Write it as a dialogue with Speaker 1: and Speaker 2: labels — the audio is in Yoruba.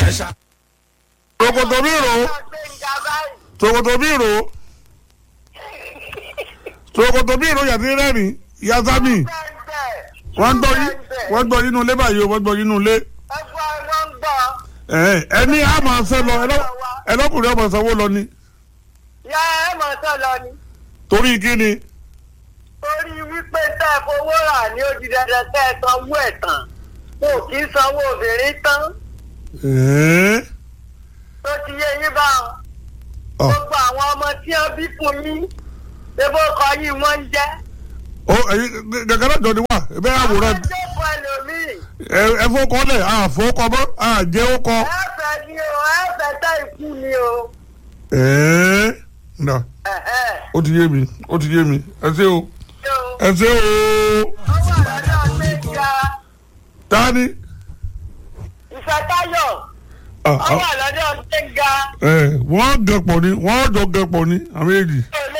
Speaker 1: ẹ̀ṣà.
Speaker 2: tòkòtò bí rò ó
Speaker 3: Gbẹ̀ngà báyìí.
Speaker 2: tòkòtò bí rò ó tòkòtò bí rò yàtí rẹ́rìn yasami
Speaker 3: Bẹ́ẹ̀
Speaker 2: wọ́n gbọ́ yín wọ́n gbọ́ yín nínú ilé báyìí o wọ́n gbọ́ yín nínú ilé
Speaker 3: ẹgbẹ́ wọn ń gbọ́.
Speaker 2: ẹ̀ ẹni a máa ṣe lọ ẹlọ́- ẹlọ́kùnrin ọmọ sanwó lọ ni
Speaker 3: Yá ẹ mọ̀ sọ lọ ni.
Speaker 2: torí kí ni
Speaker 3: Torí wípé tẹ́ ẹ fowó rà ní ó di dandan tẹ́ ẹ sanwó ẹ̀ tán. Mo kì í sanwó obìnrin tán.
Speaker 2: ẹ̀ẹ́
Speaker 3: Tó ti yé yín bá wọn.
Speaker 2: ọ̀
Speaker 3: Gbogbo àwọn ọmọ tí wọ́n bí fún yín. Ebó kọ yín wọ́n ń jẹ́.
Speaker 2: ó ẹ̀yin gẹ́gẹ́ náà jọ ni wà ẹ bẹ́ẹ̀ àwòrán
Speaker 3: Àwọn jókòó ẹlòmíì.
Speaker 2: ẹ ẹ fọkọ lẹ àfọkọ mọ àjẹ ọkọ.
Speaker 3: Ẹ̀fẹ̀ ni o, ẹ̀fẹ̀ tẹ́ ikú ni o.
Speaker 2: ẹ̀ẹ́ nà
Speaker 3: Ẹ̀hẹ́.
Speaker 2: ó ti yé mi ó ti yé mi ẹ ṣé o
Speaker 3: Yo.
Speaker 2: ẹ ṣé o
Speaker 3: Ó wà lọ́dọ̀ Gbẹ̀ngà.
Speaker 2: tani.
Speaker 3: Ìfẹ́táyọ̀.
Speaker 2: Ah,
Speaker 3: Ó
Speaker 2: ah,
Speaker 3: wà lọ́dọ̀ Gbẹ̀ngà.
Speaker 2: ẹ wọ́n gẹ̀pọ̀ ni wọ́n jọ gẹ̀pọ̀ ni àwọn èjì.